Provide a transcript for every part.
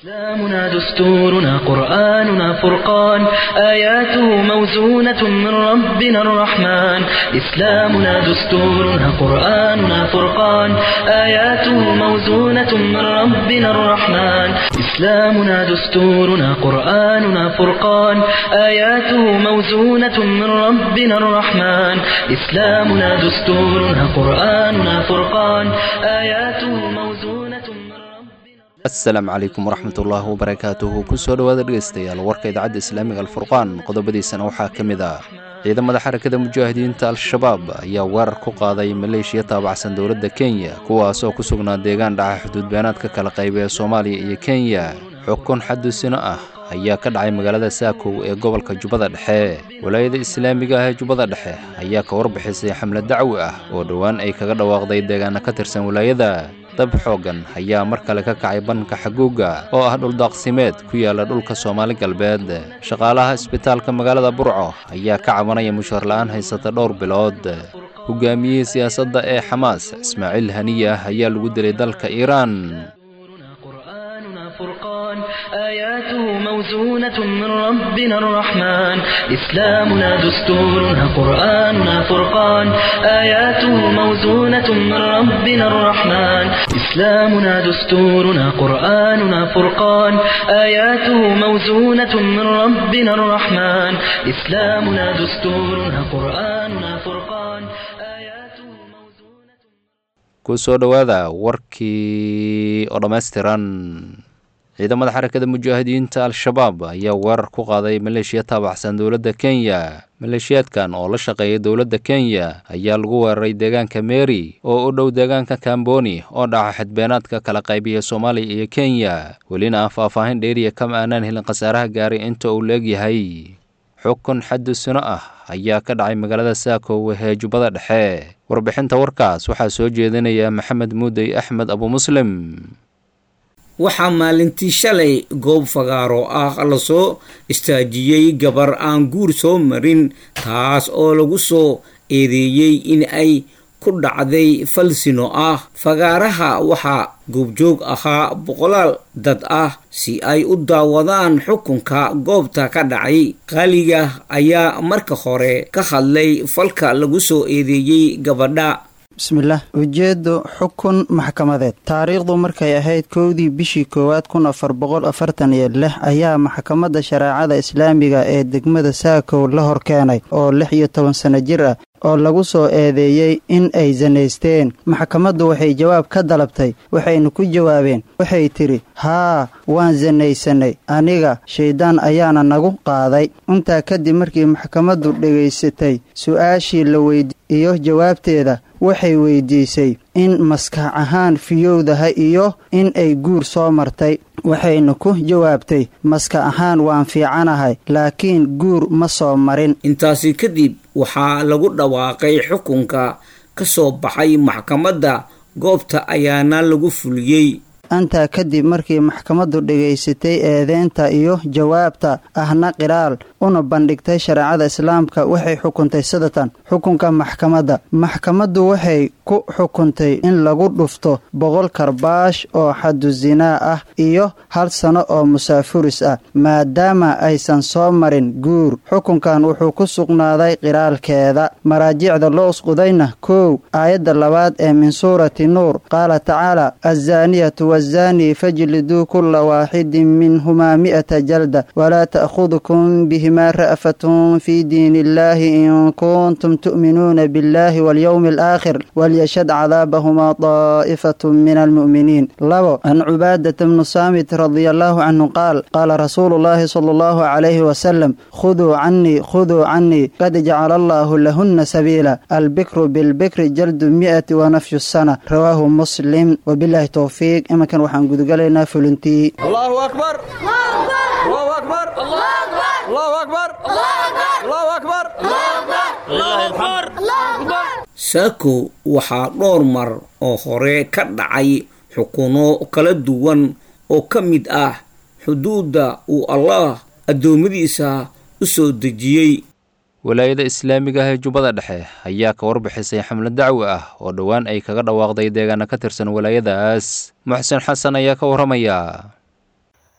إسلامنا دستورنا قرآننا فرقان آياته موزونة من ربنا الرحمن إسلامنا دستورنا قرآننا فرقان آياته موزونة من ربنا الرحمن إسلامنا دستورنا قرآننا فرقان آياته موزونة من ربنا الرحمن إسلامنا دستورنا قرآننا فرقان آياته موزونة من ربنا asalaamu calaykum waraxmatullaahi wabarakaatuhu kusoo dhowaada dhegaystayaal warka idaacadda islaamiga alfurqaan qodobadiisana waxaa ka mid ah ciidamada xarakada mujaahidiinta al-shabaab ayaa weerar ku qaaday maleeshiya taabacsan dowladda kenya kuwaas oo ku sugnaa deegaan dhaca xuduudbeenaadka kala qayba ee soomaaliya iyo kenya xukun xadusino ah ayaa ka dhacay magaalada saakow ee gobolka jubbada dhexe walaayada islaamiga ah ee jubbada dhexe ayaa ka warbixisay xamlad dacwi ah oo dhowaan ay kaga dhawaaqday deegaana ka tirsan walaayada dab xooggan ayaa mar kale ka kacay banka xaguuga oo ah dhuldaaqsimeed ku yaala dhulka soomaali galbeed shaqaalaha isbitaalka magaalada burco ayaa ka cabanaya mushaar la'aan haysata dhowr bilood hogaamiyihii siyaasadda ee xamaas ismaaciil haniya ah ayaa lagu dilay dalka iiraan قرآننا فرقان آياته موزونة من ربنا الرحمن إسلامنا دستورنا قرآننا فرقان آياته موزونة من ربنا الرحمن إسلامنا دستورنا قرآننا فرقان آياته موزونة من ربنا الرحمن إسلامنا دستورنا قرآننا فرقان آياته موزونة ku soo dhowaada warkii oo dhammaystiran ciidamada xarakada mujaahidiinta al-shabaab ayaa weerar ku qaaday maleeshiya taabacsan dowladda kenya maleeshiyaadkan oo la shaqeeya dowladda kenya ayaa lagu weeraray deegaanka meri oo u dhow deegaanka kamboni oo dhaca xadbeenaadka kala qaybiya soomaaliya iyo kenya welina aan faahfaahin dheeriya kama aanaan helin khasaaraha gaaray inta uu leegyahay xukun xadusino ah ayaa ka dhacay magaalada saakow ee jubbada dhexe warbixinta warkaas waxaa soo jeedinaya maxamed muudey axmed abu muslim waxaa maalintii shalay goob fagaaro ah lasoo istaajiyey gabar aan guur soo marin taas oo lagu soo eedeeyey in ay ku dhacday falsino ah fagaaraha waxaa goobjoog ahaa boqolaal dad ah si ay u daawadaan xukunka goobta ka dhacay qaaliga ayaa marka hore ka hadlay falka lagu soo eedeeyey gabadha bismillaah ujeeddo xukun maxkamadeed taariikhdu markay ahayd kowdii bishii koowaad kun afar boqol afartan iyo lix ayaa maxkamadda shareecada islaamiga ee degmada saakow la hor keenay oo lix iyo toban sano jir ah oo lagu soo eedeeyey in ay sanaysteen maxkamaddu waxay jawaab ka dalabtay waxayna ku jawaabeen waxay tidhi haa waan sanaysanay aniga shayddaan ayaana nagu qaaday intaa kadib markii maxkamaddu dhegaysatay su-aashii la weydi iyo jawaabteeda waxay weydiisay in maskax ahaan fiyowdaha iyo in ay guur soo martay waxayna ku jawaabtay maskax ahaan waan fiicanahay laakiin guur ma soo marin intaasi kadib waxaa lagu dhawaaqay xukunka ka soo baxay maxkamadda goobta ayaana lagu fuliyey intaa kadib markii maxkamaddu dhegaysatay eedeynta iyo jawaabta ahna qiraal una bandhigtay shareecada islaamka waxay xukuntay sidatan xukunka maxkamadda maxkamaddu waxay ku xukuntay in lagu dhufto boqol karbaash oo xadu zinaa ah iyo hal sano oo musaafuris ah maadaama aysan soo marin guur xukunkan wuxuu ku sugnaaday qiraalkeeda maraajicda loo usqudayna kow aayadda labaad ee min suurati nuur qaala tacaala azaaniyatu wazani fajliduu kula waaxidin minhumaa mi'ata jalda walaa ta'khudukum bihimaa ra'fatun fii diin illaahi in kuntum tu'minuuna biاllahi walyowmi alaakhir walyashhad cadaabahumaa daa'ifatu min almu'miniin labo can cubaadata bnu saamit radia allahu canhu qaal qaala rasuulu llahi sala allahu calayhi wasalam khuduu canii khuduu canii qad jacala allaahu lahunna sabiila albikru bilbikri jaldu mi'ati wa nafyu sana rawaahu muslim wabilaahi towfiiq imankan waxaan gudugalaynaa fulintii allahu akbar allahu akbar allahu akbar allahu akbar saako waxaa dhowr mar oo hore ka dhacay xukuno kala duwan oo ka mid ah xuduudda uu allah addoommadiisa u soo dejiyey walaayada islaamiga ah ee jubbada dhexe ayaa ka warbixisay xamlad dacwi ah oo dhowaan ay kaga dhawaaqday deegaana ka tirsan walaayadaas muxsin xasan ayaa ka warramaya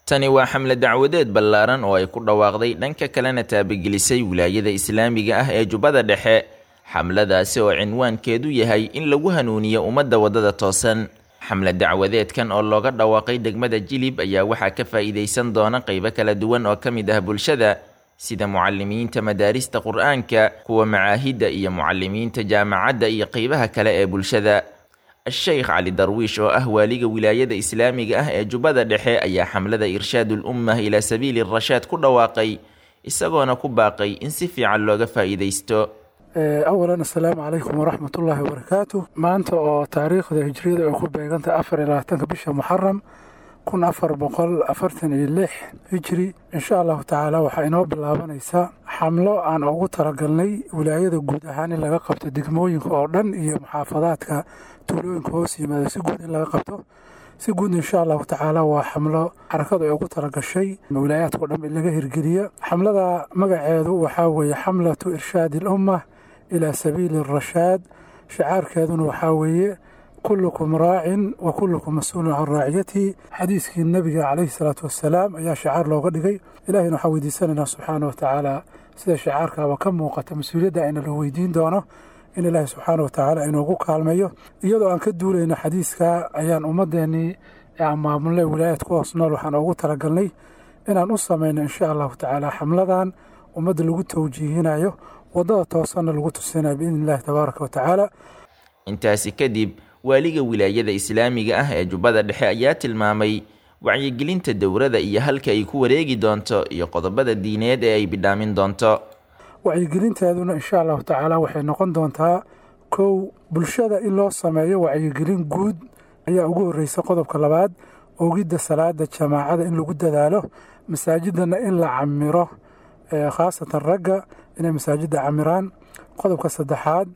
tani waa xamle dacwadeed ballaaran oo ay ku dhawaaqday dhanka kalena taabagelisay wilaayada islaamiga ah ee jubbada dhexe xamladaasi oo cinwaankeedu yahay in lagu hanuuniyo ummadda waddada toosan xamle dacwadeedkan oo looga dhawaaqay degmada jilib ayaa waxaa ka faa'iidaysan doona qaybo kala duwan oo ka mid ah bulshada sida mucalimiinta madaarista qur-aanka kuwa macaahidda iyo mucalimiinta jaamacadda iyo qeybaha kale ee bulshada sheekh cali darwiish oo ah waaliga wilaayada islaamiga ah ee jubbada dhexe ayaa xamlada irshaadul ummah ilaa sabiili rashaad ku dhawaaqay isagoona ku baaqay in si fiican looga faa'iidaysto awalan assalaamu calaykum waraxmat ullaahi wabarakaatu maanta oo taariikhda hijriyada ay ku beegantahay afar iyo labaatanka bisha muxaram kun afar boqol afartan iyo lix hijri insha allahu tacaala waxaa inoo bilaabanaysa xamlo aan ugu talagalnay wilaayada guud ahaan in laga qabto degmooyinka oo dhan iyo muxaafadaadka tuulooyinka hoos yimaada si guud in laga qabto si guud insha allahu tacaala waa xamlo xarakadu ay ugu talagashay wilaayaadkao dhan in laga hirgeliya xamlada magaceedu waxaa weeye xamlatu irshaadi alummah ilaa sabiili arashaad shicaarkeeduna waxaa weeye kullukum raacin wa kullukum mas-uulun can raaciyatihi xadiiskii nebiga calayhi salaatu wassalaam ayaa shicaar looga dhigay ilahina waxaa weydiisanaynaa subxaana wa tacaala sida shicaarkaaba ka muuqata mas-uuliyadda ayna la weydiin doono in ilaahi subxaana wa tacaala inoogu kaalmeeyo iyadoo aan ka duulayno xadiiska ayaan ummadeennii aan maamulnay wilaayad ku hoos nool waxaan ugu talagalnay inaan u samayno insha allahu tacaala xamladan ummadda lagu tawjiihinayo waddada toosanna lagu tusinayo biidni illahi tabaaraka wa tacaala intaasi kadib waaliga wilaayada islaamiga ah ee jubbada dhexe ayaa tilmaamay wacyigelinta dowrada iyo halka ay ku wareegi doonto iyo qodobada diineed ee ay bidhaamin doonto wacyigelinteeduna insha allahu tacaala waxay noqon doontaa kow bulshada in loo sameeyo wacyigelin guud ayaa ugu horreysa qodobka labaad ogidda salaada jamaacada in lagu dadaalo masaajidana in la camiro khaasatan ragga inay masaajidda camiraan qodobka saddexaad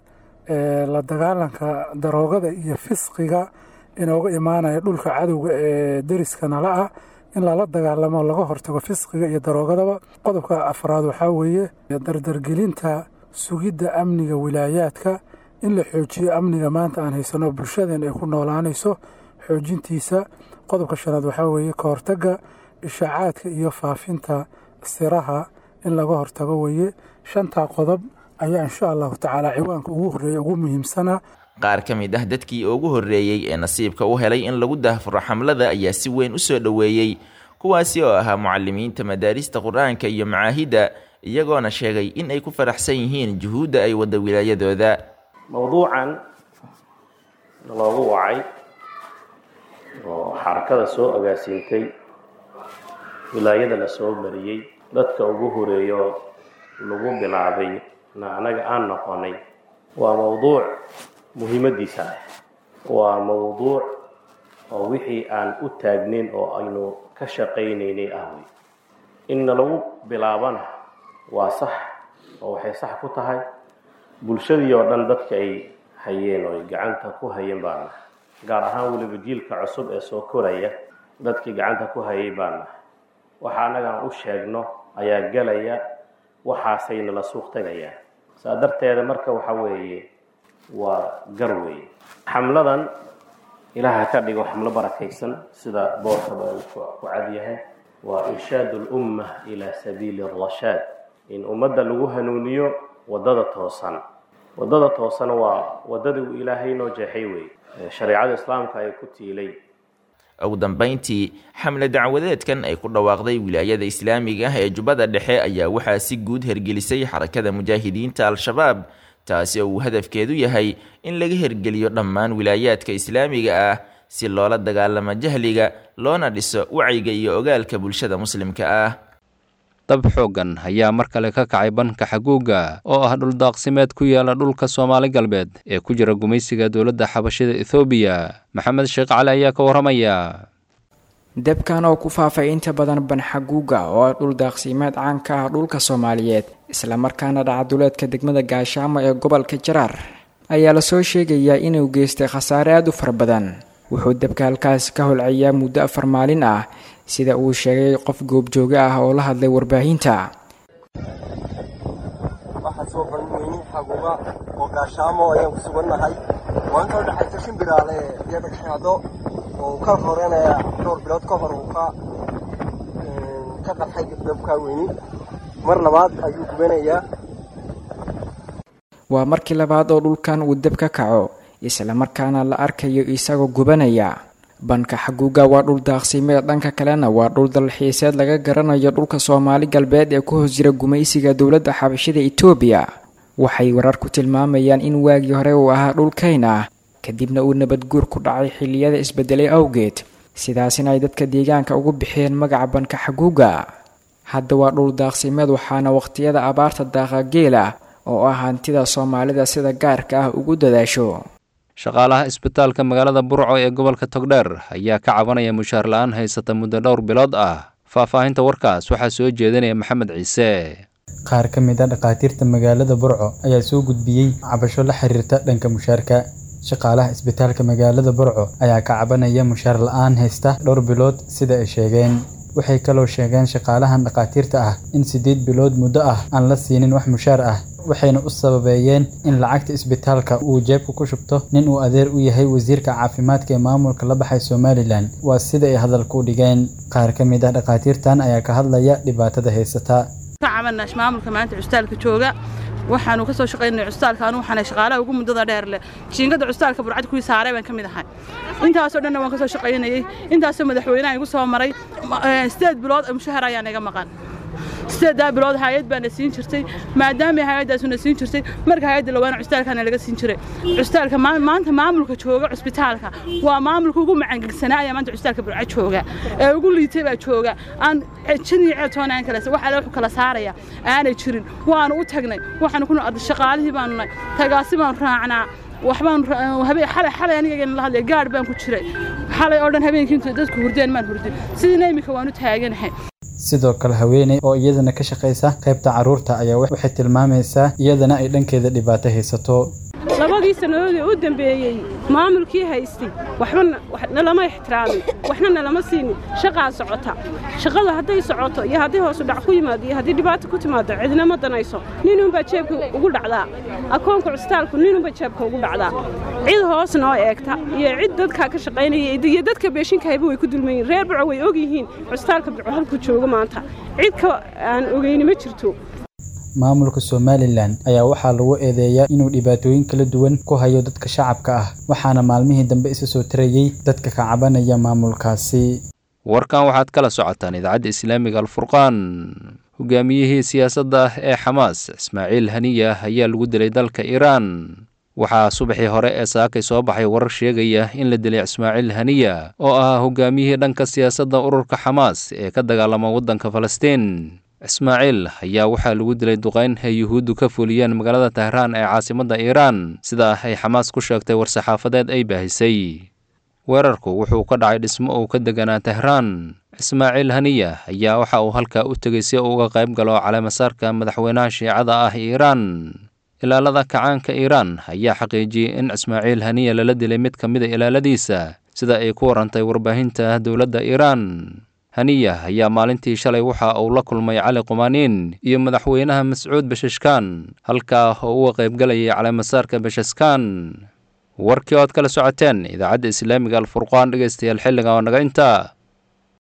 la dagaalanka daroogada iyo fisqiga inooga imaanaya dhulka cadowga ee deriska nala ah in lala dagaalamo laga hortago fisqiga iyo daroogadaba qodobka afraad waxaa weeye dardargelinta sugidda amniga wilaayaadka in la xoojiyo amniga maanta aan haysano bulshadeen ay ku noolaanayso xoojintiisa qodobka shanaad waxaa weeye ka hortagga ishaacaadka iyo faafinta siraha in laga hortago weeye shantaa qodob ayaa insha allahu tacaala ciwaanka ugu horreeya ugu muhiimsana qaar ka mid ah dadkii ugu horreeyey ee nasiibka u helay in lagu daahfuro xamlada ayaa si weyn u soo dhoweeyey kuwaasi oo ahaa mucalimiinta madaarista qur-aanka iyo macaahidda iyagoona sheegay in ay ku faraxsan yihiin juhuudda ay wadda wilaayadooda mowduucan loogu wacay oo xarakada soo agaasiintay wilaayada la soo mariyey dadka ugu horeeyo lagu bilaabay na anaga aan noqonay waa mowduuc muhiimadiisa ah waa mowduuc oo wixii aan u taagnayn oo aynu ka shaqaynaynay ah wey inna lagu bilaabana waa sax oo waxay sax ku tahay bulshadii oo dhan dadka ay hayeen oo ay gacanta ku hayeen baana gaar ahaan weliba jiilka cusub ee soo koraya dadkii gacanta ku hayay baana waxa annagaan u sheegno ayaa gelaya waxaasayna la suuq tagayaan saa darteeda marka waxa weeye waa gar weeye xamladan ilaaha ka dhigo xamlo barakaysan sida boorkaba uu ku cadyahay waa irshaad lumma ilaa sabiili arashaad in ummadda lagu hanuuniyo waddada toosan waddada toosan waa waddadii uu ilaahay noo jeexay weeye shareecada islaamka ay ku tiilay ugu dambayntii xamle dacwadeedkan ay ku dhawaaqday wilaayada islaamiga ah ee jubbada dhexe ayaa waxaa si guud hergelisay xarakada mujaahidiinta al-shabaab taasi oo uu hadafkeedu yahay in laga hergeliyo dhammaan wilaayaadka islaamiga ah si loola dagaalamo jahliga loona dhiso wacyiga iyo ogaalka bulshada muslimka ah dab xooggan ayaa mar kale ka kacay banka xaguuga oo ah dhuldaaqsimeed ku yaala dhulka soomaali galbeed ee ku jira gumaysiga dowladda xabashida ethoobiya maxamed sheekh cali ayaa ka warramaya debkan oo ku faafay inta badan banxaguuga oo ah dhul daaqsimeed caan ka ah dhulka soomaaliyeed islamarkaana dhacaduleedka degmada gaashaamo ee gobolka jaraar ayaa lasoo sheegayaa inuu geystay khasaare aada u fara badan wuxuu debka halkaasi ka holcayaa muddo afar maalin ah sida uu sheegay qof goobjooge ah oo la hadlay warbaahinta waxaa soo banweynin xaguuga oo gaashaamo ayaan ku sugannahay waa inta udhexaysa shimbiraale iyo dhagxaado oo ka horeynaya dhowr bilood ka hor uu ka ka qarxay dabkaa weyni mar labaad ayuu gubanayaa waa markii labaad oo dhulkan uu deb ka kaco islamarkaana la arkayo isagoo gubanaya banka xaguuga waa dhul daaqsimeed dhanka kalena waa dhul dalxiiseed laga garanayo dhulka soomaali galbeed ee ku hoos jira gumaysiga dowladda xabashida itoobiya waxay warar ku tilmaamayaan in waagii hore uu ahaa dhulkayn ah kadibna uu nabadguur ku dhacay xilliyada isbedelay awgeed sidaasina ay dadka deegaanka ugu bixiyeen magaca banka xaguuga hadda waa dhul daaqsimeed waxaana waqhtiyada abaarta daaqa geela oo ah hantida soomaalida sida gaarka ah ugu dadaasho shaqaalaha isbitaalka magaalada burco ee gobolka togdheer ayaa ka cabanaya mushaar la-aan haysata muddo dhowr bilood ah faahfaahinta warkaas waxaa soo jeedinaya maxamed ciise qaar ka mid a dhakhaatiirta magaalada burco ayaa soo gudbiyey cabasho la xiriirta dhanka mushaarka shaqaalaha isbitaalka magaalada burco ayaa ka cabanaya mushaar la-aan haysta dhowr bilood sida ay sheegeen waxay kaloo sheegeen shaqaalahan dhakhaatiirta ah in siddeed bilood muddo ah aan la siinin wax mushaar ah waxayna u sababeeyeen in lacagta isbitaalka uu jeebka ku shubto nin uu adeer u yahay wasiirka caafimaadka ee maamulka la baxay somalilan waa sida ay hadalka u dhigeen qaar ka mid ah dhakhaatiirtan ayaa ka hadlaya dhibaatada haysata cabanash maamulka maanta cusbitaalka jooga waxaanu ka soo shaqaynay cusbitaalka anu waxaanay shaqaalaha ugu muddada dheer leh jiingada cusbitaalka burcad kuwii saaray baan ka mid ahay intaasoo dhanna waan ka soo shaqaynayey intaasoo madaxweynaha igu soo maray sideed bilood oo mushahar ayaan iga maqan sideedaa bilood hay-ad baana siin jirtay maadaama hay-addaasuna siin jirtay marka hay-adda lawaana cusbitaalkana laga siin jiray cusbitaalka maanta maamulka jooga cusbitaalka waa maamulka ugu macangegsanaya maanta cusbitaalka burca jooga ee ugu liitay baa jooga aan jin iyo ceetoona aan kala wax alle wuxuu kala saaraya aanay jirin waanu u tagnay waxaanu ku shaqaalihii baanu nahay tagaasi baanu raacnaa waxbaan xalay xalay aniga la hadlay gaadh baan ku jiray xalay oo dhan habeenkii inta dadku hurdeen maan hurdin sidiina imika waanu taaganahay sidoo kale haweeney oo iyadana ka shaqaysa qaybta carruurta ayaa waxay tilmaamaysaa iyadana ay dhankeeda dhibaato haysato labadii sannadoodii u dambeeyey maamulkii haystay waxba nalama ixtiraamin waxna nalama siinin shaqaa socota shaqadu hadday socoto iyo haddii hoosu dhac ku yimaado iyo haddii dhibaato ku timaado cidina ma danayso ninunbaa jeebka ugu dhacdaa akoonka cusbitaalku ninunbaa jeebka ugu dhacdaa cid hoos noo eegta iyo cid dadkaa ka shaqaynaya iyo dadka beeshinka hayba way ku dulmayiin reer burco way og yihiin cusbitaalka burco halkuu joogo maanta cid ka aan ogeyni ma jirto maamulka somalilan ayaa waxaa lagu eedeeyaa inuu dhibaatooyin kala duwan ku hayo dadka shacabka ah waxaana maalmihii dambe isa soo tarayey dadka ka cabanaya maamulkaasi warkan waxaad kala socotaan idaacadda islaamiga alfurqaan hogaamiyihii siyaasadda ee xamaas ismaaciil haniya ayaa lagu dilay dalka iiraan waxaa subaxii hore ee saakay soo baxay warar sheegaya in la dilay ismaaciil haniya oo ahaa hogaamiyihii dhanka siyaasadda ururka xamaas ee ka dagaalama waddanka falastiin ismaaciil ayaa waxaa lagu dilay duqayn ay yuhuuddu ka fuliyeen magaalada tahraan ee caasimadda iiraan sida ay xamaas ku sheegtay war-saxaafadeed ay baahisay weerarku wuxuu ka dhacay dhismo uu ka deganaa tahraan ismaaciil haniya ayaa waxa uu halkaa u tegey si uu uga qayb galo caleemasaarka madaxweynaha shiicada ah iiraan ilaalada kacaanka iiraan ayaa xaqiijiyey in ismaaciil haniya lala dilay mid ka mid a ilaaladiisa sida ay ku warantay warbaahinta dowladda iiraan haniya ayaa maalintii shalay waxa uu la kulmay cali qumaaniin iyo madaxweynaha mascuud bashashkan halkaa oo uga qaybgalayay caleemasaarka bashaskan warkii ood kala socoteen idaacadda islaamiga alfurqaan dhegeystayaal xilliga oo naga intaa